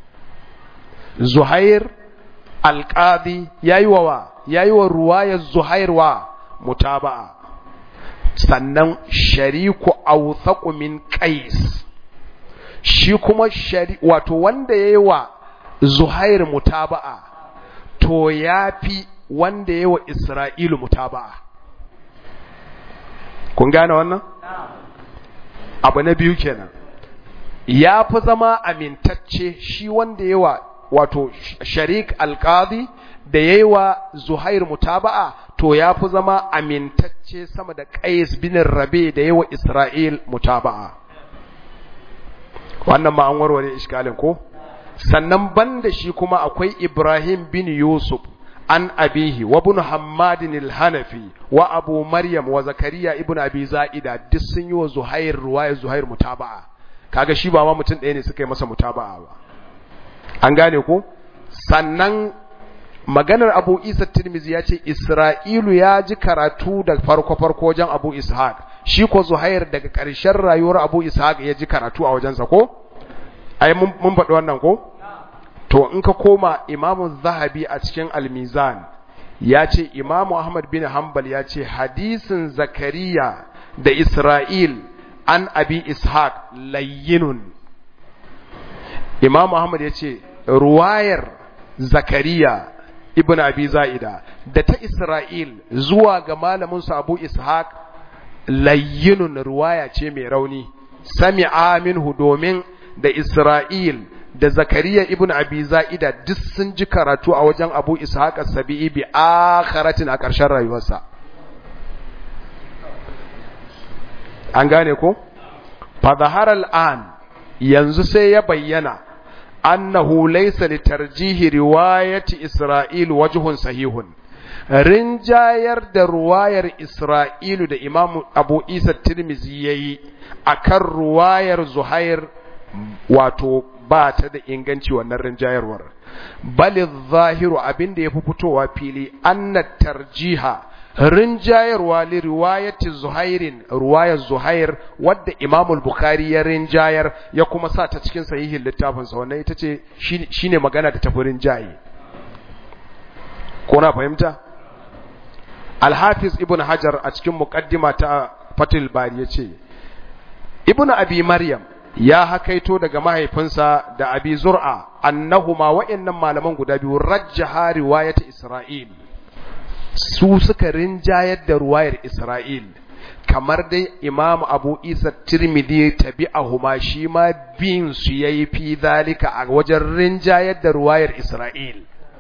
Zuhair alqadi yayi wa yayi wa ruwayar Zuhair wa mutaba'a sannan shariku awthaqu min Qais shi kuma shari wato wanda yayi wa Zuhair mutaba'a to yafi wanda yayi wa Isra'ilu mutaba'a kun gane wannan abu na biyu kenan ya fi zama amintacce shi wanda yayi wa wato sharik alqadi da yayi wa Zuhair mutaba'a to ya fi zama amintacce sama da Qais bin Rabi da yayi wa Isra'il mutaba'a wannan ma an warware iskalin ko sannan banda shi kuma akwai Ibrahim bin Yusuf an abihi wa ibn Hammadin al-Hanafi wa Abu Maryam wa Zakariya ibn Abi Za'ida duk sun yi wa Zuhair ruwaya Zuhair mutaba'a kaga shi ba ma mutum ɗaya ne suka yi masa mutaba'a ba an gane ko sannan maganar abu isa tirmizi ya ce isra'ilu ya ji karatu da farko-farko wajen abu ishaq shi ko zuhair daga ƙarshen rayuwar abu ishaq ya ji karatu a wajensa ko ai mun faɗi wannan ko to in ka koma imamu zahabi a cikin almizan ya ce imamu ahmad bin hanbal ya ce hadisin zakariya da isra'il an abi ishaq layyinun imamu ahmad ya ce ruwayar zakariya ibn abi za'ida da ta isra'il zuwa ga malaminsa abu ishaq layyinun ruwaya ce mai rauni sami'a minhu domin da isra'il da zakariya ibn abi za'ida duk sun ji karatu a wajen abu ishaq as-sabi'i bi akharatin a ƙarshen rayuwarsa an gane ko fa zahara al-an yanzu sai ya bayyana annahu laysa li tarjihi riwayati isra'il wajhun sahihun rinjayar da ruwayar isra'ilu da imam abu isa tirmizi yayi akan ruwayar zuhair wato ba ta da inganci wannan rinjayarwar bali zahiru abinda yafi fitowa fili anna tarjiha rinjayarwa li riwayati zuhairin ruwayar zuhair wadda imam al-bukhari ya rinjayar ya kuma sa ta cikin sahihin littafinsa wannan ita ce shine magana da tafi rinjaye ko na fahimta al-hafiz ibn hajar a cikin muqaddima ta fatil bari yace ibn abi maryam ya hakaito daga mahaifinsa da abi zur'a annahuma wa'annan malaman guda biyu rajjaha riwayat isra'il su suka rinjayar da ruwayar isra'il kamar dai imam abu isa tirmidhi tabi'ahuma shi ma bin su yayi fi zalika a wajen rinjayar da ruwayar isra'il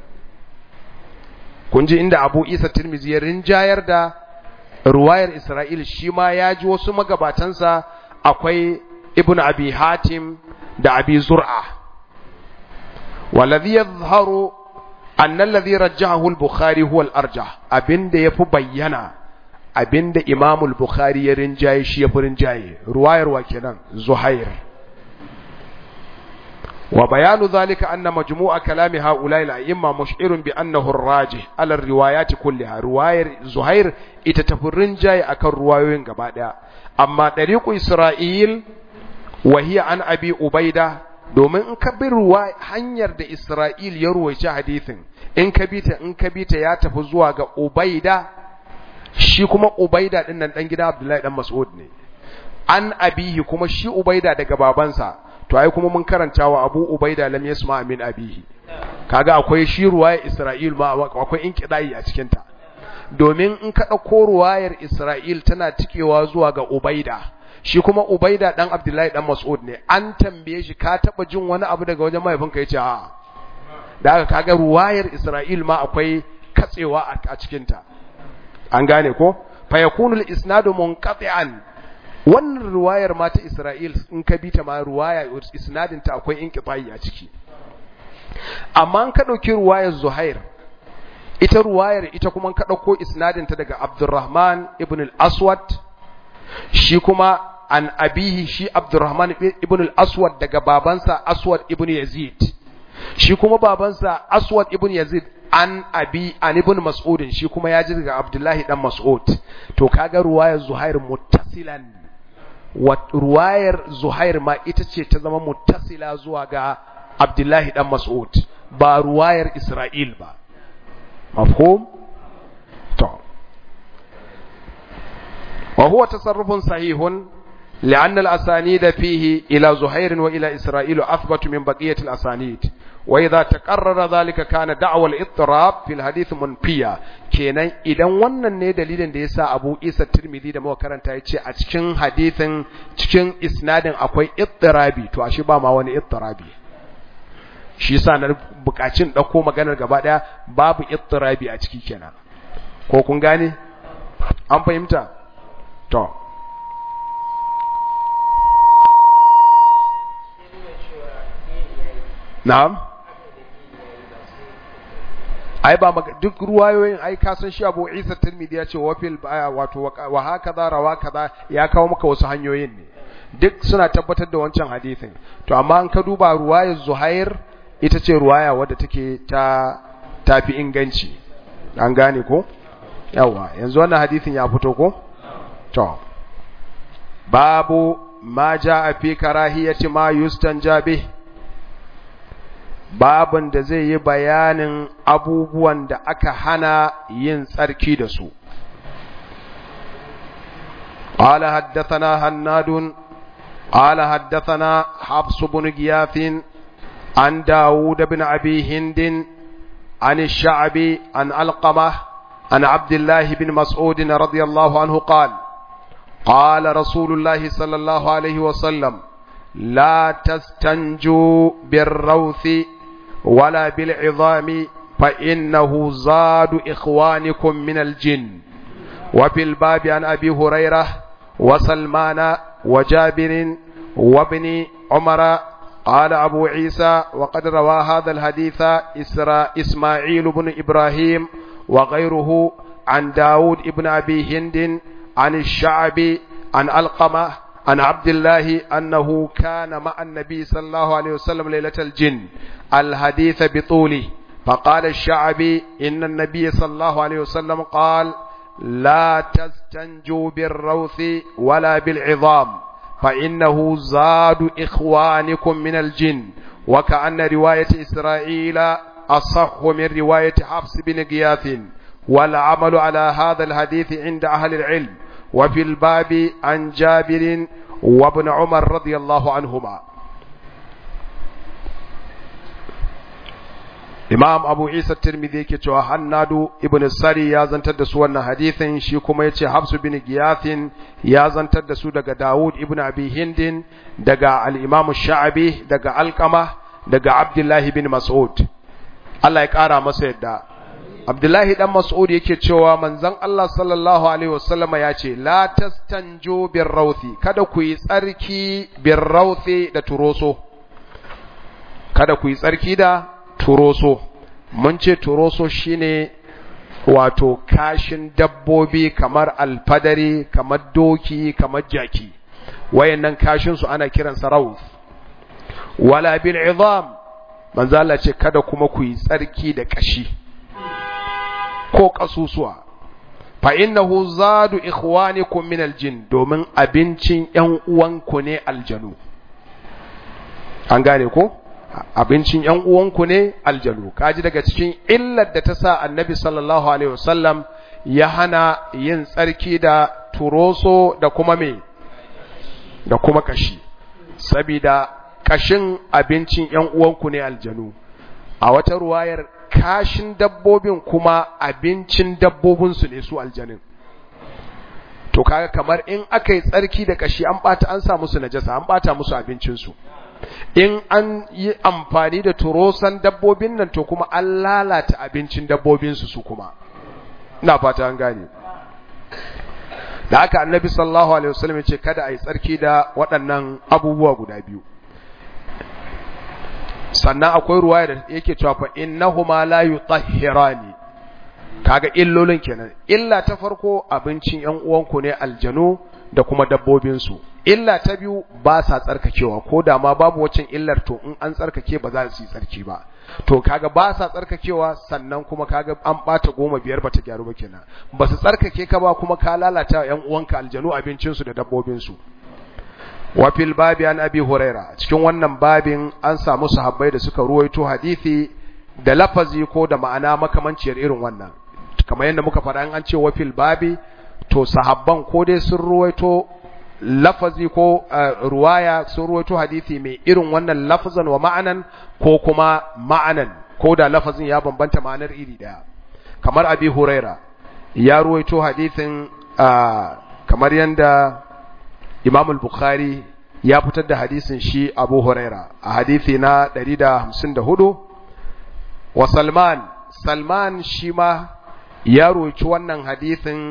kun ji inda abu isa tirmidhi ya rinjayar da ruwayar isra'il shi ma ya ji wasu magabatansa akwai ibn abi hatim da abi zur'a waladhi yadhharu anna alladhi rajjahahu al-bukhari huwa al-arjah abinda yafi bayyana abinda imam al-bukhari ya rinjaye shi yafi rinjaye ruwayar wa kenan zuhair wa bayanu dhalika anna majmu'a kalami haula'i al-a'imma mush'irun bi annahu ar-rajih ala ar-riwayat kulliha ruwayar zuhair ita tafi rinjaye akan ruwayoyin gaba daya amma dariqu isra'il wa hiya an abi ubaida domin in ka bi ruwa hanyar da Isra'il ya ruwaice hadithin in ka bi ta in ka bi ta ya tafi zuwa ga Ubaida shi kuma Ubaida din nan dan gida Abdullahi dan Mas'ud ne an abihi kuma shi Ubaida daga babansa to ai kuma mun karanta wa Abu Ubaida lam yasma min abihi kaga akwai shi ruwayar Isra'il ma akwai inqidai a cikin ta domin in ka dauko ruwayar Isra'il tana tikewa zuwa ga Ubaida shi kuma Ubaida dan Abdullahi dan Mas'ud ne an tambaye shi ka taba jin wani abu daga wajen mahaifinka yace a da aka kaga ruwayar Isra'il ma akwai katsewa a cikin ta an gane ko fa yakunu al-isnadu munqati'an wannan ruwayar ma ta Isra'il in ka bi ta ma ruwaya isnadin ta akwai inqita'i a ciki amma an ka dauki ruwayar Zuhair ita ruwayar ita kuma ka dauko isnadin ta daga Abdurrahman ibn al-Aswad shi kuma an abihi shi Abdurrahman ibn al-Aswad daga babansa Aswad ibn Yazid shi kuma babansa Aswad ibn Yazid an abi an ibn Mas'ud shi kuma ya ji daga Abdullahi dan Mas'ud to kaga ruwayar Zuhair muttasilan wa ruwayar Zuhair ma ita ce ta zama muttasila zuwa ga Abdullahi dan Mas'ud ba ruwayar Isra'il ba mafhum to وهو تصرف صحيح لأن الأسانيد فيه إلى زهير وإلى إسرائيل أثبت من بقية الأسانيد وإذا تقرر ذلك كان دعوى الاضطراب في الحديث منفيا kenan idan wannan ne dalilin da yasa Abu Isa Tirmidhi da muka karanta yace a cikin hadisin cikin isnadin akwai ittirabi to ashe ba ma wani ittirabi shi yasa na bukacin dauko maganar gaba daya babu ittirabi a ciki kenan ko kun gane an fahimta to na'am ai ba duk ruwayoyin ai ka san shi Abu Isa Tirmidhi ya ce wa fil wato wa hakaza rawa kaza ya kawo maka wasu hanyoyin ne duk suna tabbatar da wancan hadisin to amma an ka duba ruwayar Zuhair ita ce ruwaya wadda take ta tafi inganci an gane ko yawa yanzu wannan hadisin ya fito ko to babu ma jaa fi karahiyati ma yustanja bih babun da zai yi bayanin abubuwan da aka hana yin tsarki da su قال حدثنا هناد قال حدثنا حفص بن غياث عن داود بن أبي هند عن الشعبي عن علقمة عن عبد الله بن مسعود رضي الله عنه قال قال رسول الله صلى الله عليه وسلم لا تستنجوا بالروث ولا بالعظام فإنه زاد إخوانكم من الجن وفي الباب عن أبي هريرة وسلمان وجابر وابن عمر قال أبو عيسى وقد روى هذا الحديث إسرا إسماعيل بن إبراهيم وغيره عن داود بن أبي هند عن الشعبي عن القمة عن عبد الله أنه كان مع النبي صلى الله عليه وسلم ليلة الجن الحديث بطوله فقال الشعبي إن النبي صلى الله عليه وسلم قال لا تستنجوا بالروث ولا بالعظام فإنه زاد إخوانكم من الجن وكأن رواية إسرائيل أصح من رواية حفص بن غياث والعمل على هذا الحديث عند أهل العلم وفي الباب عن جابر وابن عمر رضي الله عنهما Imam Abu Isa Tirmidhi yake cewa Hannadu ibn Sari ya zantar da su wannan hadithin shi kuma yace Hafsu bin Giyathin ya zantar da su daga Dawud ibn Abi Hindin daga al-Imam Sha'abi daga Alqama daga Abdullahi bin Mas'ud Allah ya kara masa yadda Abdullahi dan Mas'ud yake cewa manzon Allah sallallahu alaihi wasallam ya ce la tastanju bir rawthi kada ku yi tsarki bir rawthi da turoso kada ku yi tsarki da turoso mun ce turoso shine wato kashin dabbobi kamar alfadari kamar doki kamar jaki wayannan kashin su ana kiransa rauf wala bil izam manzo Allah ce kada kuma ku yi tsarki da kashi ko kasusuwa fa innahu zadu ikhwanikum min aljin domin abincin yan uwanku ne aljanu an gane ko abincin ‘yan uwanku ne aljanu, kaji daga cikin illar da ta sa annabi sallallahu Alaihi wasallam ya hana yin tsarki da turoso da kuma me, da kuma kashi, sabida kashin abincin ‘yan uwanku ne aljanu, a wata ruwayar kashin dabbobin kuma abincin dabbobinsu ne su aljanin. To kaga kamar in aka yi tsarki da kashi an ɓata an sa musu najasa, an ɓata musu abincinsu. in an yi amfani da turosan dabbobin nan to kuma an lalata abincin dabbobinsu su kuma ina fata an gane da haka annabi sallallahu alaihi wasallam ce kada a yi tsarki da waɗannan abubuwa guda biyu sannan akwai ruwaya da yake cewa fa innahuma la yutahhirani kaga illolin kenan illa ta farko abincin yan uwanku ne aljanu da kuma dabbobinsu illa ta biyu ba sa tsarkakewa ko da ma babu wacin illar to in an tsarkake ba za su yi tsarki ba to kaga ba sa tsarkakewa sannan kuma kaga an bata goma biyar bata gyaru ba kenan ba su tsarkake ka ba kuma ka lalata yan uwanka aljanu abincinsu da dabbobinsu wa fil babi an abi huraira cikin wannan babin an samu sahabbai da suka ruwaito hadisi da lafazi ko da ma'ana makamanciyar irin wannan kamar yadda muka faɗa an ce wa fil babi to sahabban ko dai sun ruwaito lafazi ko ruwaya sun ruwaito hadisi mai irin wannan lafazan wa ma'anan ko kuma ma'anan ko da lafazin ya bambanta ma'anar iri daya kamar abi huraira ya ruwaito hadisin kamar yadda imam al-bukhari ya fitar da hadisin shi abu huraira a hadisi na 154 wa salman salman shi ma ya ruwaci wannan hadisin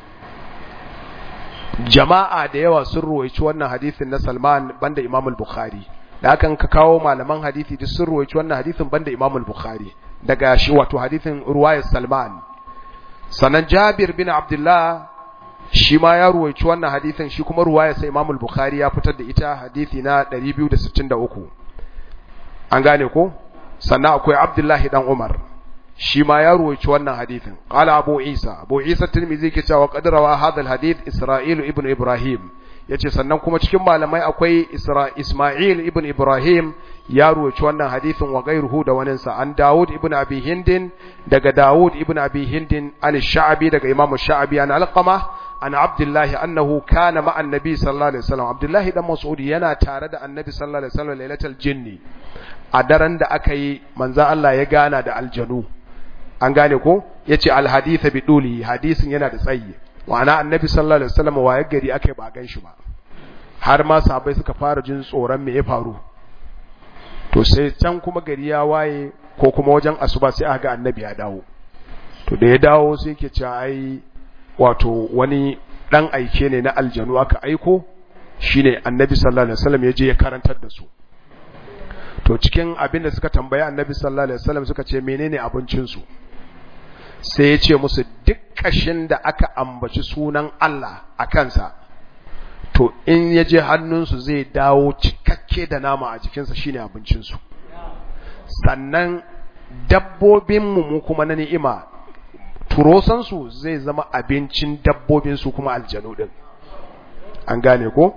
jama'a da yawa sun ruwaici wannan hadisin na Salman banda Imam al-Bukhari da hakan ka kawo malaman hadisi duk sun ruwaici wannan hadisin banda Imam al-Bukhari daga shi wato hadisin ruwayar Salman sanan Jabir bin Abdullah shi ma ya ruwaici wannan hadisin shi kuma ruwayar sa Imam al-Bukhari ya fitar da ita hadisi na 263 an gane ko sannan akwai abdullahi dan umar shi ma ya ruwaici wannan hadithin qala abu isa abu isa tirmidhi ke cewa qad rawa hadha alhadith isra'il ibn ibrahim yace sannan kuma cikin malamai akwai isma'il ibn ibrahim ya ruwaici wannan hadithin wa gairuhu da wani sa an daud ibn abi hindin daga daud ibn abi hindin an sha'bi daga imam sha'bi an alqama an abdullahi annahu kana ma annabi sallallahu alaihi wasallam abdullahi dan mas'ud yana tare da annabi sallallahu alaihi wasallam lailatul jinni a daren da aka yi manzan Allah ya gana da aljanu an gane ko ya ce alhaditha bi duli hadisin yana da tsayi ma'ana annabi sallallahu alaihi wasallam waye gari aka yi ba gan shi ba har ma sahabbai suka fara jin tsoron me ya faru to sai can kuma gari ya waye ko kuma wajen asuba sai aka ga annabi ya dawo to da ya dawo sai yake cewa ai wato wani dan aike ne na aljanu aka aiko shine annabi sallallahu alaihi wasallam ya je ya karantar da su to cikin abin da suka tambaya annabi sallallahu alaihi wasallam suka ce menene abincin su sai ya ce musu duk kashin da aka ambaci sunan Allah a kansa to in ya je hannunsu zai dawo cikakke da nama a jikinsa shine abincin su sannan dabbobin mu mu kuma na ni'ima turosan su zai zama abincin dabbobin su kuma aljanu din an gane ko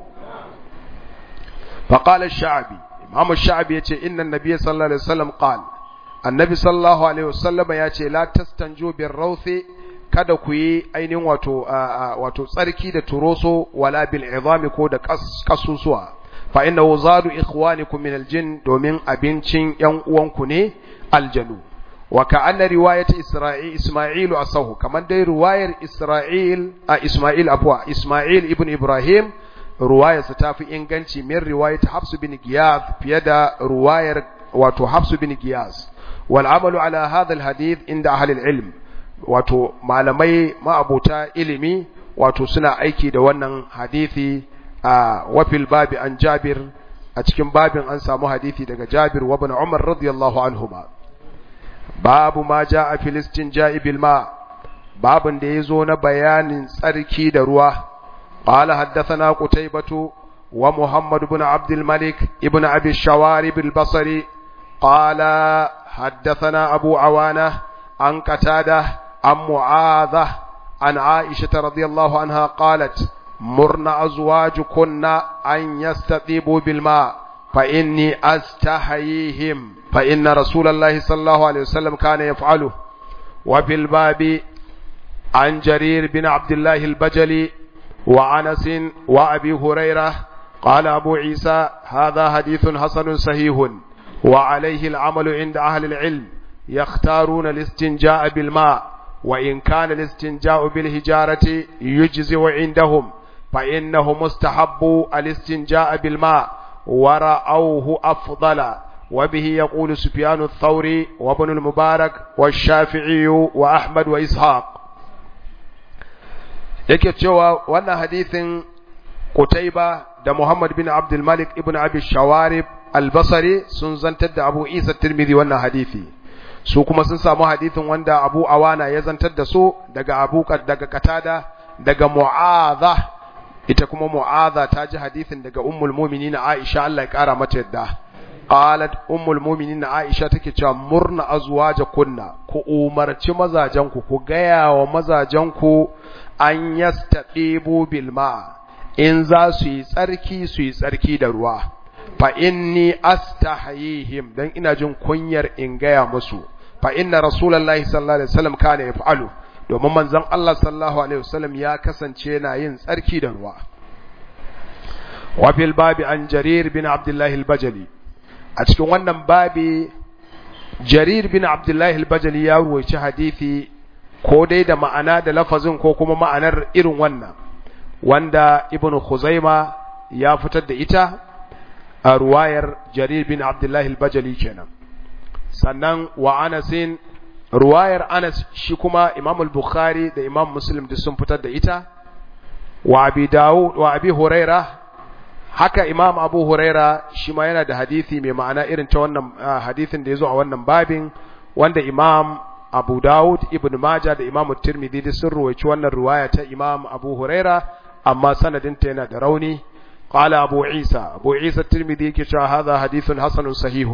faqala ash-sha'bi Imam Sha'abi yace inna an-nabiy sallallahu alaihi wasallam qal Annabi sallallahu alaihi wasallam yace la tastanju bir rawthi kada ku yi ainihin wato wato tsarki da turoso wala bil izami ko da kasusuwa fa innahu zadu ikhwanikum min al-jinn domin abincin yan uwanku ne aljanu wa ka'anna riwayat Isra'il Isma'il asahu kaman dai riwayar Isra'il a Isma'il afwa Isma'il ibn Ibrahim ruwayarsa ta fi inganci min riwayat Hafs bin Giyaz fiye da ruwayar wato Hafs bin Giyaz wal amalu ala hadha al hadith inda ahli al ilm wato malamai ma'abuta ilimi wato suna aiki da wannan hadisi a wafil babi an Jabir a cikin babin an samu hadisi daga Jabir wa ibn Umar radiyallahu anhuma babu ma jaa fil istinja'i bil ma babin da yazo na bayanin tsarki da ruwa قال حدثنا قتيبة ومحمد بن عبد الملك ابن أبي الشوارب البصري قال حدثنا أبو عوانة عن قتادة عن معاذة عن عائشة رضي الله عنها قالت مرن أزواجكن أن يستطيبوا بالماء فإني أستحييهم فإن رسول الله صلى الله عليه وسلم كان يفعله وفي الباب عن جرير بن عبد الله البجلي وعنس وأبي هريرة قال أبو عيسى هذا حديث حسن صحيح وعليه العمل عند أهل العلم يختارون الاستنجاء بالماء وإن كان الاستنجاء بالهجارة يجزئ عندهم فإنه مستحب الاستنجاء بالماء ورأوه أفضل وبه يقول سفيان الثوري وابن المبارك والشافعي وأحمد وإسحاق yake cewa wannan hadithin Qutayba da Muhammad bin Abdul Malik ibn Abi Shawarib al-Basri sun zantar da Abu Isa Tirmidhi wannan hadithi su kuma sun samu hadithin wanda Abu Awana ya zantar da su daga Abu daga Katada daga Mu'adha ita kuma Mu'adha ta ji hadithin daga Ummul Mu'minin Aisha Allah ya kara mata yadda qalat ummul mu'minin Aisha take cewa murna azwajakunna ku umarci mazajanku ku gaya wa mazajanku an yastaɗibu bilma in za su yi tsarki su yi tsarki da ruwa fa inni astahayihim dan ina jin kunyar in gaya musu fa inna rasulullahi sallallahu alaihi wasallam kana yaf'alu domin manzon Allah sallallahu alaihi wasallam ya kasance na yin tsarki da ruwa wa fil babi an jarir bin abdullah al-bajali a cikin wannan babi jarir bin abdullah al-bajali ya ruwaici hadisi ko dai da ma'ana da lafazin ko kuma ma'anar irin wannan wanda ibn Khuzaima ya fitar da ita a ruwayar Jarir bin Abdullah al-Bajali kenan sannan wa Anasin ruwayar Anas shi kuma Imam al-Bukhari da Imam Muslim duk sun fitar da ita wa Abi Dawud wa Abi Huraira haka Imam Abu Huraira shi ma yana da hadisi mai ma'ana irin ta wannan hadisin da yazo a wannan babin wanda Imam Abu Dawud Ibn Majah da Imam Tirmidhi da sun ruwaici wannan riwaya ta Imam Abu Huraira amma sanadinta yana da rauni qala Abu Isa Abu Isa Tirmidhi yake cewa hadha hadithun hasanun sahihun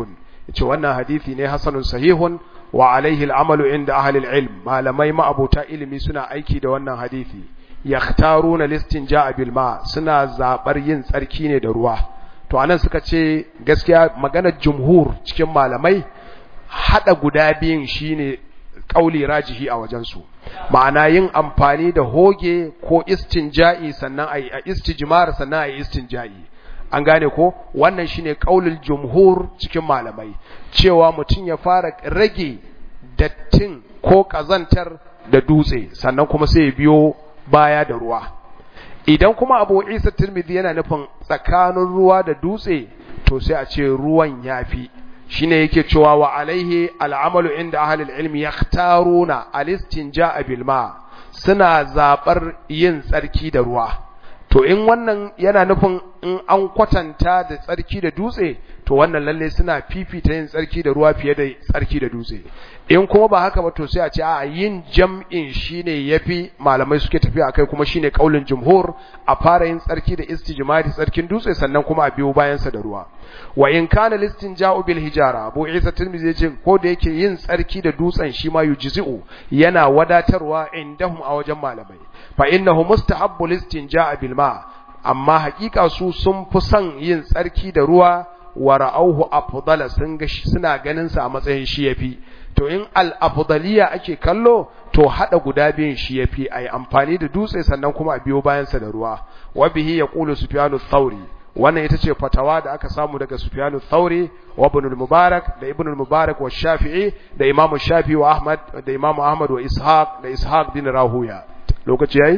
yace wannan hadisi ne hasanun sahihun wa alaihi al'amalu inda ahli ilm malamai ma'abuta ilimi suna aiki da wannan hadisi yakhtaruna listinja'a bil ma suna zabar yin tsarki ne da ruwa to anan suka ce gaskiya maganar jumhur cikin malamai hada guda biyun shine kauli rajihi a wajen su ma'ana yin amfani da hoge ko istinja'i sannan ayi istijmar sannan ayi istinja'i an gane ko wannan shine kaulul jumhur cikin malamai cewa mutum ya fara rage dattin ko kazantar da dutse sannan kuma sai ya biyo baya da ruwa idan kuma abu isa tirmidhi yana nufin tsakanin ruwa da dutse to sai a ce ruwan yafi shine yake cewa wa alaihi al'amalu inda ahlul ilmi yakhtaruna al-istinja'a bil ma suna zabar yin tsarki da ruwa to in wannan yana nufin in an kwatanta da tsarki da dutse to wannan lalle suna fifita yin tsarki da ruwa fiye da tsarki da dutse in kuma ba haka ba to sai a ce a yin jam'in shine yafi malamai suke tafiya akai kuma shine kaulin jumhur a fara yin tsarki da istijmari tsarkin dutse sannan kuma a biyo bayan sa da ruwa wa in kana listinja'u bil hijara abu isa tirmidhi yace ko da yake yin tsarki da dutsen shi ma yujzi'u yana wadatarwa indahum a wajen malamai fa innahu mustahabbu listinja'a bil ma amma hakika su sun fi son yin tsarki da ruwa wa ra'auhu afdala sun ga suna ganin sa a matsayin shi yafi to in al afdaliya ake kallo to hada guda biyun shi yafi ai amfani da dutse sannan kuma a biyo bayan sa da ruwa wa bihi yaqulu sufyanu thawri wannan ita ce fatawa da aka samu daga sufyanu thawri wa ibn al-mubarak da ibn al-mubarak wa shafi'i da imamu shafi'i wa ahmad da imamu ahmad wa ishaq da ishaq bin rahuya lokaci yayi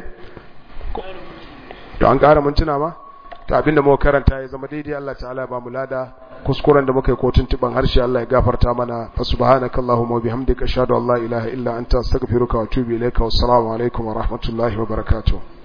to an ƙara mintuna ma to abinda muka karanta ya zama daidai Allah ta'ala ya ba mu lada kuskuren da muka yi kotun tiban harshe Allah ya gafarta mana fa subhanaka allahumma wa bihamdika ashhadu an la ilaha illa anta astaghfiruka wa atubu ilayka wassalamu alaikum wa rahmatullahi wa barakatuh